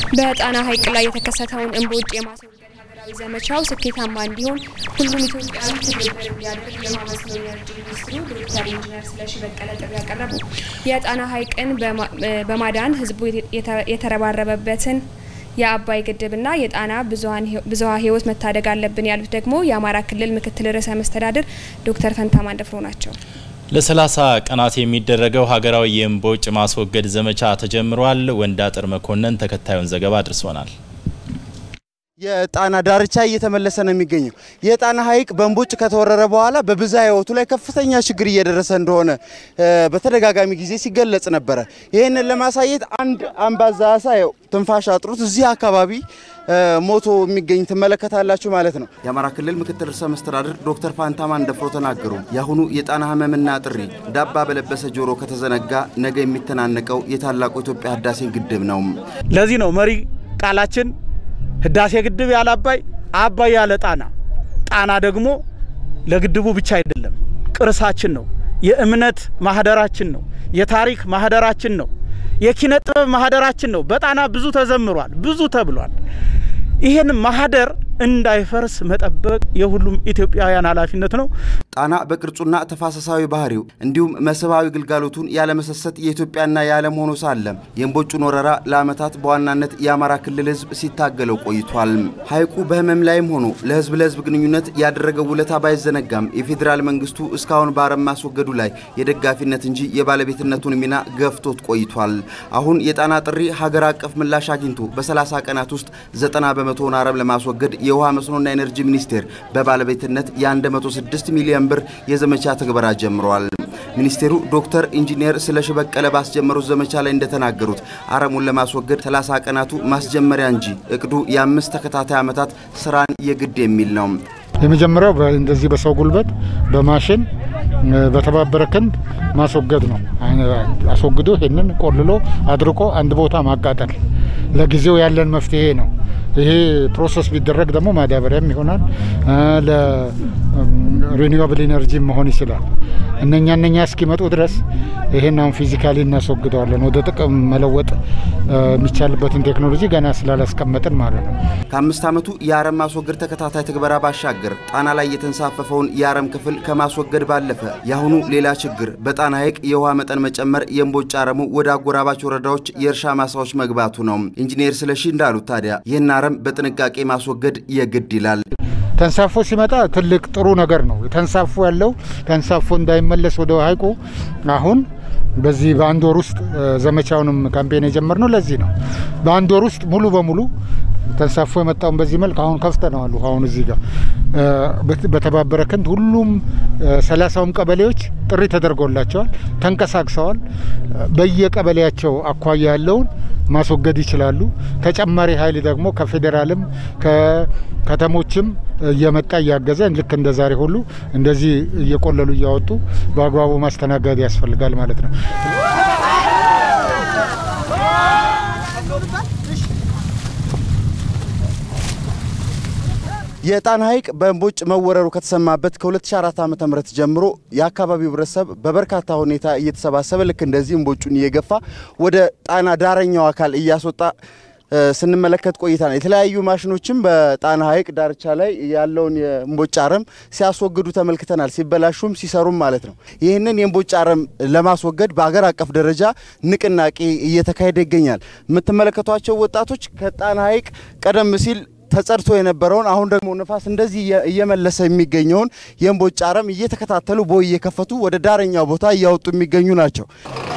በጣና ሐይቅ ላይ የተከሰተውን እምቦጭ የማስወገድ ሀገራዊ ዘመቻው ስኬታማ እንዲሆን ሁሉም ኢትዮጵያዊ ትብብር እንዲያደርግ የውሃ መስኖ ኢነርጂ ሚኒስትሩ ዶክተር ኢንጂነር ስለሺ በቀለ ጥሪ ያቀረቡ። የጣና ሐይቅን በማዳን ህዝቡ የተረባረበበትን የአባይ ግድብና የጣና ብዙሃ ህይወት መታደግ አለብን ያሉት ደግሞ የአማራ ክልል ምክትል ርዕሰ መስተዳድር ዶክተር ፈንታ ማንደፍሮ ናቸው። ለሰላሳ ቀናት የሚደረገው ሀገራዊ የእምቦጭ ማስወገድ ዘመቻ ተጀምሯል። ወንዳጥር መኮንን ተከታዩን ዘገባ አድርሶናል። የጣና ዳርቻ እየተመለሰ ነው የሚገኘው። የጣና ሐይቅ በእምቦጭ ከተወረረ በኋላ በብዝሃ ህይወቱ ላይ ከፍተኛ ችግር እየደረሰ እንደሆነ በተደጋጋሚ ጊዜ ሲገለጽ ነበረ። ይህንን ለማሳየት አንድ አምባዛ አሳ ትንፋሽ አጥሩት እዚህ አካባቢ ሞቶ የሚገኝ ትመለከታላችሁ ማለት ነው። የአማራ ክልል ምክትል ርዕሰ መስተዳድር ዶክተር ፋንታ ማንደፍሮ ተናገሩ። የአሁኑ የጣና ህመምና ጥሪ ዳባ በለበሰ ጆሮ ከተዘነጋ ነገ የሚተናነቀው የታላቁ ኢትዮጵያ ህዳሴ ግድብ ነው። ለዚህ ነው መሪ ቃላችን ህዳሴ ግድብ ያለ አባይ፣ አባይ ያለ ጣና። ጣና ደግሞ ለግድቡ ብቻ አይደለም፣ ቅርሳችን ነው። የእምነት ማህደራችን ነው። የታሪክ ማህደራችን ነው። የኪነ ጥበብ ማህደራችን ነው። በጣና ብዙ ተዘምሯል፣ ብዙ ተብሏል። ይህን ማህደር እንዳይፈርስ መጠበቅ የሁሉም ኢትዮጵያውያን ኃላፊነት ነው። ጣና በቅርጹና ተፋሰሳዊ ባህሪው እንዲሁም መስህባዊ ግልጋሎቱን ያለመሰሰት የኢትዮጵያና የዓለም ሆኖ ሳለ የእምቦጩን ወረራ ለዓመታት በዋናነት የአማራ ክልል ህዝብ ሲታገለው ቆይቷል። ሐይቁ በህመም ላይም ሆኖ ለህዝብ ለህዝብ ግንኙነት ያደረገው ውለታ ባይዘነጋም የፌዴራል መንግስቱ እስካሁን በአረም ማስወገዱ ላይ የደጋፊነት እንጂ የባለቤትነቱን ሚና ገፍቶት ቆይቷል። አሁን የጣና ጥሪ ሀገር አቀፍ ምላሽ አግኝቶ በ30 ቀናት ውስጥ ዘጠና በመቶውን አረም ለማስወገድ የውሃ መስኖና ኤነርጂ ሚኒስቴር በባለቤትነት የ106 ሚሊዮን ብር የዘመቻ ትግበራ ጀምረዋል። ሚኒስቴሩ ዶክተር ኢንጂነር ስለሺ በቀለ ባስጀመሩት ዘመቻ ላይ እንደተናገሩት አረሙን ለማስወገድ 30 ቀናቱ ማስጀመሪያ እንጂ እቅዱ የአምስት ተከታታይ ዓመታት ስራን የግድ የሚል ነው። የመጀመሪያው እንደዚህ በሰው ጉልበት በማሽን በተባበረ ክንድ ማስወገድ ነው። አስወግዶ ይህንን ቆልሎ አድርቆ አንድ ቦታ ማቃጠል ለጊዜው ያለን መፍትሄ ነው። ይሄ ፕሮሰስ ቢደረግ ደግሞ ማዳበሪያም ይሆናል፣ ለሪኒዌብል ኢነርጂ መሆን ይችላል። እነኛ እነኛ እስኪመጡ ድረስ ይሄን አሁን ፊዚካሊ እናስወግደዋለን። ወደ ጥቅም መለወጥ የሚቻልበትን ቴክኖሎጂ ገና ስላላስቀመጥን ማለት ነው። ከአምስት ዓመቱ የአረም ማስወገድ ተከታታይ ትግበራ ባሻገር ጣና ላይ የተንሳፈፈውን የአረም ክፍል ከማስወገድ ባለፈ የአሁኑ ሌላ ችግር በጣና ሐይቅ የውሃ መጠን መጨመር የእምቦጭ አረሙ ወደ አጎራባች ወረዳዎች የእርሻ ማሳዎች መግባቱ ነው። ኢንጂነር ስለሺ እንዳሉት ታዲያ ይህን አረም በጥንቃቄ ማስወገድ የግድ ይላል። ተንሳፎ ሲመጣ ትልቅ ጥሩ ነገር ነው። ተንሳፎ ያለው ተንሳፎ እንዳይመለስ ወደ ሐይቁ አሁን በዚህ በአንድ ወር ውስጥ ዘመቻውንም ካምፔን የጀመርነው ለዚህ ነው። በአንድ ወር ውስጥ ሙሉ በሙሉ ተንሳፎ የመጣውን በዚህ መልክ አሁን ከፍተነዋል። አሁን እዚህ ጋር በተባበረ ክንድ ሁሉም ሰላሳውም ቀበሌዎች ጥሪ ተደርጎላቸዋል፣ ተንቀሳቅሰዋል። በየቀበሌያቸው አኳያ ያለውን ማስወገድ ይችላሉ። ተጨማሪ ኃይል ደግሞ ከፌዴራልም ከከተሞችም እየመጣ እያገዘ ልክ እንደ ዛሬ ሁሉ እንደዚህ እየቆለሉ እያወጡ በአግባቡ ማስተናገድ ያስፈልጋል ማለት ነው። የጣና ሐይቅ በእምቦጭ መወረሩ ከተሰማበት ከ2004 ዓ.ም ጀምሮ የአካባቢው ህብረተሰብ በበርካታ ሁኔታ እየተሰባሰበ ልክ እንደዚህ እምቦጩን እየገፋ ወደ ጣና ዳረኛው አካል እያስወጣ ስንመለከት ቆይታ ነው። የተለያዩ ማሽኖችም በጣና ሐይቅ ዳርቻ ላይ ያለውን የእምቦጭ አረም ሲያስወግዱ ተመልክተናል። ሲበላሹም ሲሰሩም ማለት ነው። ይህንን የእምቦጭ አረም ለማስወገድ በአገር አቀፍ ደረጃ ንቅናቄ እየተካሄደ ይገኛል። የምትመለከቷቸው ወጣቶች ከጣና ሐይቅ ቀደም ሲል ተጸድቶ የነበረውን አሁን ደግሞ ንፋስ እንደዚህ እየመለሰ የሚገኘውን የእምቦጭ አረም እየተከታተሉ ቦይ እየከፈቱ ወደ ዳረኛው ቦታ እያወጡ የሚገኙ ናቸው።